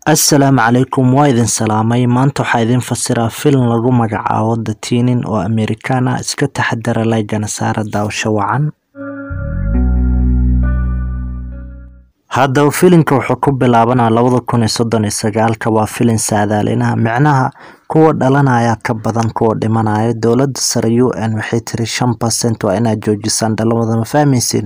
Assalaamu calaykum waa idin salaamay maanta waxaa idin fasiraa filim lagu magacaabo The Tinin oo Amerikaan ah iska taxadara laygana saara daawasho wacan haddaba filimka wuxuu ku bilaabanaa labada kun iyo soddon iyo sagaalka waa filin saadaalinaha micnaha kuwa dhalanaya ka badan kuwa dhimanaya dowladda sare u n waxay tiri shan percent waa inaad joojisaan dhalamada ma fahmaysin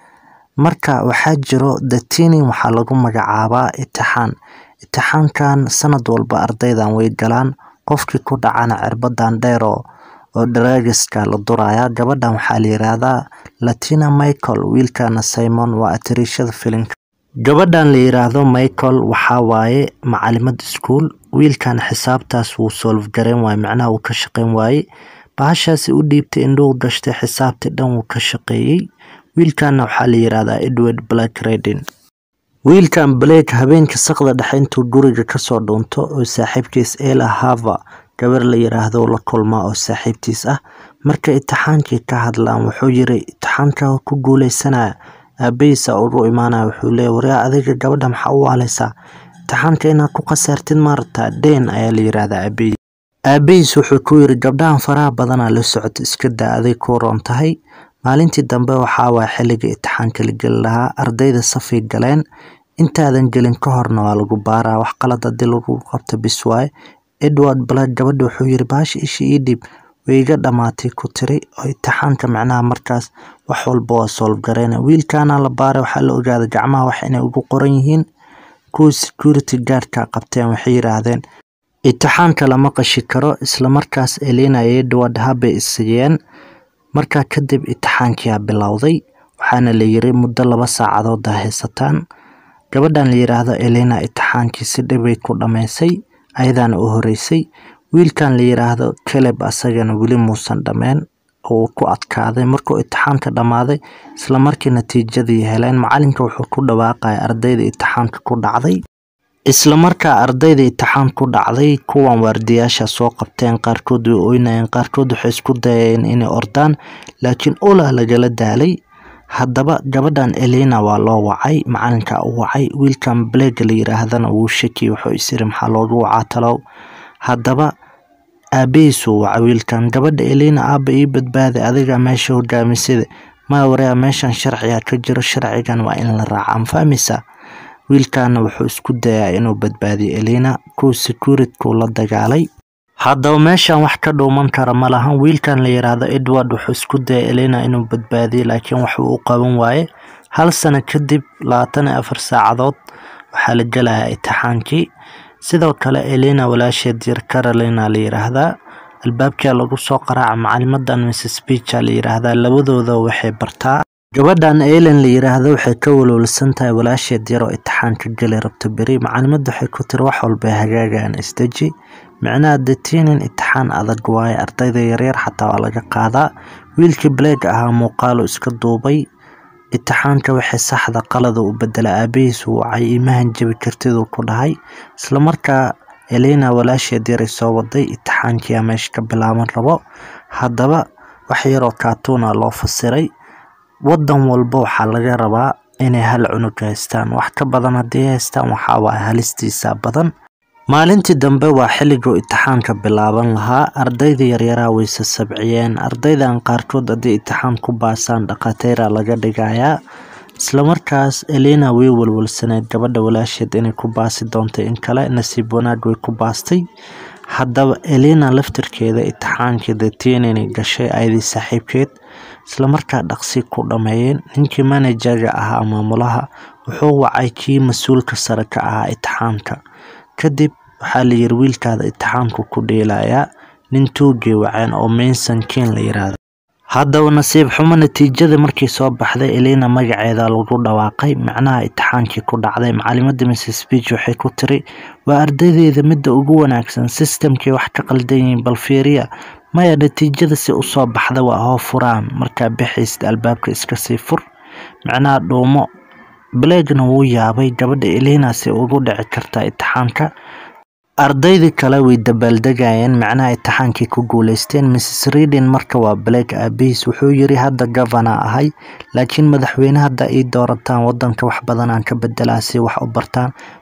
marka waxaa jiro The Tinin waxaa lagu magacaabaa itixaan itixaankan sanad walba ardaydan way galaan qofkii ku dhacana cirbadan dheer oo oo daraagiska la duraya gabadhan waxaa la yiraahdaa Latina Michael wiilkana Simon waa atariishada filimka gabadhan la yiraahdo Michael waxaa waaye macalimad iskuul wiilkan xisaabtaas wuu solve gareyn waaye macnaha wuu ka shaqeyn waaye bahashaasi u dhiibtay indhuhu gashtay xisaabtii dhan wuu ka shaqeeyey wiilkana waxaa la yiraahdaa Edward Black Redin wiilkan Blake habeenka saqda dhexe intuu guriga kasoo dhuunto oo saaxiibkiis Ella Hava gabar la yiraahdo la kulmaa oo saaxiibtiis ah marka itixaankii ka hadlaan wuxuu yiri itixaanka ku guuleysanaya aabahiisa ugu imaanaya wuxuu leeyahay waryaa adiga gabadha maxaa u waaleysaa itixaanka inaad ku khasaartid maarata deen ayaa la yiraahdaa aabahiis aabahiis wuxuu ku yiri gabdhahan faraha badanaa la socota iska daa aday ku roon tahay maalintii dambe waxaa waaya xilliga itixaanka la geli lahaa ardayda safay galeen intaadan gelin ka horna waa lagu baaraa wax qalad haddii lagu qabto bis waaye edward black gabadha wuxuu yiri baasha isha ii dhib way iga dhamaatay ku tiri oo itixaanka macnaha markaas wax walba waa solve gareyna wiilkaana la baaray waxaa la ogaaday gacmaha wax inay ugu qoran yihiin kuwa security guardka qabteen waxay yiraahdeen itixaanka lama qashi karo islamarkaas elina iyo edward habay isiyeen markaa kadib itixaankiyaa bilowday waxaana la yiri muddo laba saacadood aa haysataan gabadhan la yiraahdo elina itixaankii si dhibay ku dhammaysay ayadaana u horeysay wiilkan la yiraahdo caleb asagana weli muusan dhameen uu ku adkaaday markuu itixaanka dhammaaday isla markii natiijadii heleen macalinka wuxuu ku dhawaaqaya ardayda itixaanka ku dhacday isla markaa ardayda itixaan ku dhacday kuwan waardiyaasha soo qabteen qaarkood way oynayeen qaarkood waxay isku dayeen inay ordaan laakiin ulaa lagala daalay haddaba gabadhan elina waa loo wacay macalinka u wacay wiilkan blake la yiraahdana wuu shaki wuxuu isiri maxaa loogu wacaa talow haddaba aabahiisuu wacay wiilkan gabadha elina aaba ii badbaaday adiga meesha hogaamisada maa wareya meeshan sharciga ka jiro sharcigan waa in la raacaa ma fahmaysaa wiilkana wuxuu isku dayaa inuu badbaadiyo elina kuwa securitykuu la dagaalay haddaba meeshan wax ka dhuuman kara ma lahan wiilkan la yiraahdo edward wuxuu isku dayay elina inuu badbaadiyo laakiin waxuu u qaban waaye hal sano kadib labaatan iyo afar saacadood waxaa la gelayaa itixaankii sidoo kale elina walaasheed yar carolina la yiraahdaa albaabkaa lagu soo qaraaca macalimadan mrs beacha la yiraahdaa labadooda waxay bartaa gabadhan elen la yiraahdo waxay ka walwalsan tahay walaasheed yaroo itixaanka geli rabto beri macalimada waxay ku tiri wax walba hagaagaan isdeji micnaha detinin itixaan adag waaye ardayda yaryar xataa waa laga qaadaa wiilkii blake ahaa muuqaalo iska duubay itixaanka waxay saxda qalada u bedela aabahiis wacay imahan jabi kartiduu ku dhahay islamarkaa elina walaasheed yaray soo waday itixaankiyaa meesha ka bilaaban rabo haddaba wax yaroo kaatuuna loo fasiray wadan walba waxaa laga rabaa inay hal cunug haystaan wax ka badan haddii haystaan waxaa waaya halistiisa badan maalintii dambe waa xilliguu itixaanka bilaaban lahaa ardayda yaryaraa wayse sabciyeen ardaydan qaarkood haddii itixaan ku baasaan dhakhaatiira laga dhigayaa islamarkaas elina way walwalsaneed gabadha walaasheed inay ku baasi doontay in kale nasiib wanaag way ku baastay haddaba elina laftirkeeda itixaankii detinini gashay ayadii saaxiibkeed islamarkaa dhaqsi ku dhammeeyeen ninkii manajerga ahaa maamulaha wuxuu wacay kii mas-uulka sare ka ahaa itixaanka kadib waxaa la yiri wiilkaada itixaanku ku dheelayaa nin tuugay waceen oo maynson ken la yiraahdo haddaba nasiib xumo natiijada markii soo baxday elina magaceeda lagu dhawaaqay macnaha itixaankii ku dhacday macalimada mrs beach waxay ku tiri waa ardaydeeda midda ugu wanaagsan sistamkii wax ka qaldan yihiin bal fiiriya maya natiijada si usoo baxda waa hoo furaan markaa bixaysid albaabka iska sii fur macnaha dhuumo blakena wuu yaabay gabadha elina si ugu dhici kartaa itixaanka ardaydii kale way dabaaldegayeen macnaha itixaankii ku guuleysteen mrs redin marka waa blake aabihiis wuxuu yiri hadda gavana ahay laakiin madaxweyne hadda ii doorataan wadanka wax badanaan ka bedelaa si wax u bartaan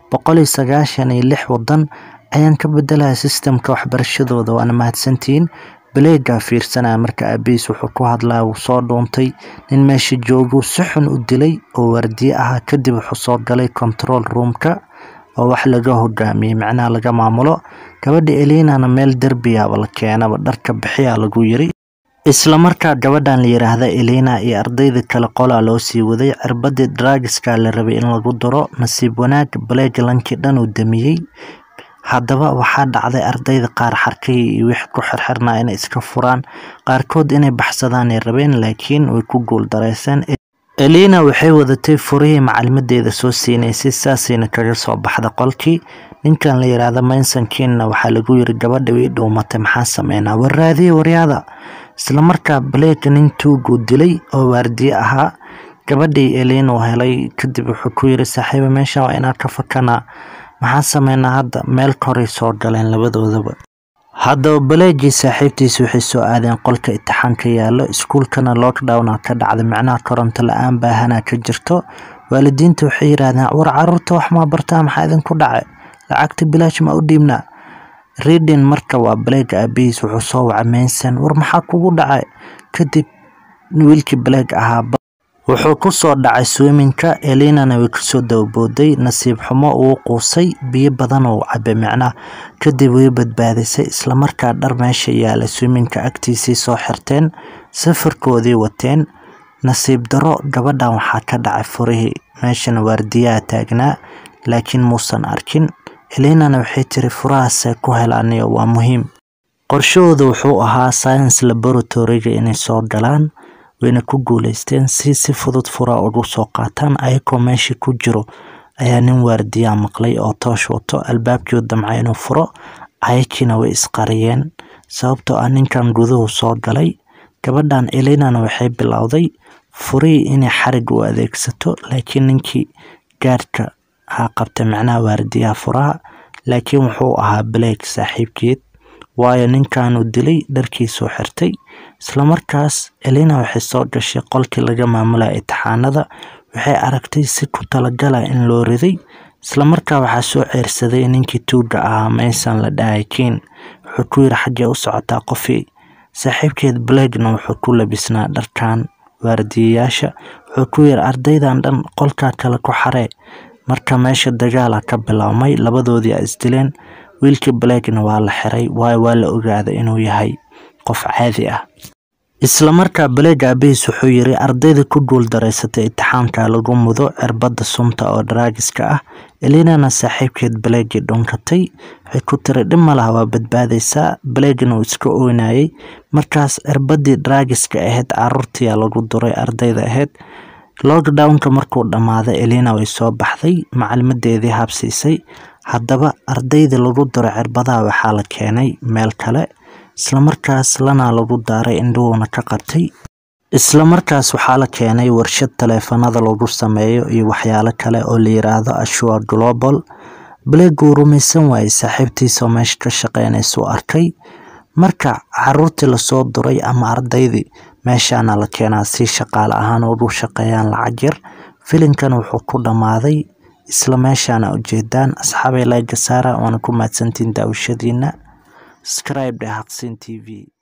boqol iyo sagaashan iyo lix wadan ayaan ka bedelaya sistemka waxbarashadooda waana mahadsantihiin baleegaa fiirsanaya marka aabihiis wuxuu ku hadlaya wuu soo dhuuntay nin meesha jooguu si xun u dilay oo waardiye ahaa kadib wuxuu soo galay control roomka oo wax laga hogaamiyey macnaha laga maamulo gabadha elinana meel derbiyaaba la keenaba dharka bixiyaa lagu yiri isla markaa gabadhan la yiraahda elina iyo ardayda kale qolaa loo sii waday cirbadii draagiska la rabay in lagu daro nasiib wanaag baleeg lankii dhan uu damiyey haddaba waxaa dhacday ardayda qaar xarkay iyo wix ku xirxirnaa inay iska furaan qaarkood inay baxsadaanay rabeen laakiin way ku guul dareyseen elina waxay wadatay furihii macalimadeeda soo siinaysay saasayna kaga soo baxda qolkii ninkan la yiraahda maysonkiinna waxaa lagu yiri gabadha way dhuumatay maxaa sameynaa warraadiye waryaada islamarkaa baleega nin tuuguu dilay oo waardiye ahaa gabadhii elin uu helay kadib wuxuu ku yiri saaxiiba meeshan waa inaan ka fakanaa maxaa sameynaa hadda meel koray soo galeen labadoodaba haddaba baleegii saaxiibtiisa waxay soo aadeen qolka itixaanka yaallo iskuulkana lockdowna ka dhacday macnaha koronto la-aan baahanaa ka jirto waalidiinta waxay yiraahdeen war caruurta wax maa bartaa maxaa idinku dhacay lacagta bilaash ma u dhiibnaa reading marka waa baleega aabihiis wuxuu soo wacay mayson war maxaa kugu dhacay kadib wiilkii baleeg ahaa wuxuu ku soo dhacay swiminka elinana way kusoo dababooday nasiib xumo uu quusay biyo badan uu cabay micnaha kadib way badbaadisay islamarkaa dhar meesha yaala swiminka agtiisii soo xirteen safarkoodii wateen nasiib daro gabadhan waxaa ka dhacay furihii meeshana waardiyaha taagnaa laakiin muusan arkin elinana waxay tiri furahaasay ku helaaniyo waa muhiim qorshahooda wuxuu ahaa science laboratoryga inay soo galaan wayna ku guuleysteen si si fudud furaa ugu soo qaataan ayagoo meesha ku jiro ayaa nin waardiyaa maqlay oo toosh wato albaabkii damca inuu furo ayakiina way isqariyeen sababtoo ah ninkan guduhu soo galay gabadhan elinana waxay bilowday furihii inay xarig u adeegsato laakiin ninkii gaadhka ha qabtay macnaha waardiyaha furaha laakiin wuxuu ahaa baleeg saaxiibkeed waayo ninkanuu dilay dharkiisuu xirtay islamarkaas elina waxay soo gashay qolkii laga maamulaya itixaanada waxay aragtay si ku talagala in loo riday islamarkaa waxaa soo ceersaday ninkii tuuga ahaa maysan la dhahay kiin wuxuu ku yiri xaggee u socotaa qofii saaxiibkeed baleegna wuxuu ku labisnaa dharkan waardiyayaasha wuxuu ku yiri ardaydan dhan qolkaa kale ku xaree marka meesha dagaala ka biloawmay labadoodii a isdileen wiilkii baleegna waa la xiray waayo waa la ogaaday inuu yahay qof caadi ah islamarkaa baleeg aabihiis wuxuu yiri ardayda ku guul dareysatay itixaamka lagu mudo cirbada sunta oo daraagiska ah elinana saaxiibkeed baleegii dhunkatay waxay ku tiri dhib malaha waa badbaadaysaa baleegna uu iska oynayay markaas cirbadii daraagiska ahayd caruurtiyaa lagu duray ardayda ahayd lockdownka markuu dhammaaday elina way soo baxday macalimadeedii habsiisay haddaba ardayda lagu diro cirbadaha waxaa la keenay meel kale islamarkaas lana lagu daaray indhuhuuna ka qabtay islamarkaas waxaa la keenay warshad taleefanada lagu sameeyo iyo waxyaalo kale oo la yiraahdo ashua global baleeguu rumaysan waayey saaxiibtiisao meesha ka shaqeynaysuu arkay marka caruurtii lasoo duray ama ardaydii meeshaana la keenaa si shaqaale ahaan ugu shaqeeyaan lacag yar filimkan wuxuu ku dhammaaday isla meeshaana ujeedaan asxaabay laga saara waana ku mahadsantiin daawashadiina scribe haqsin t v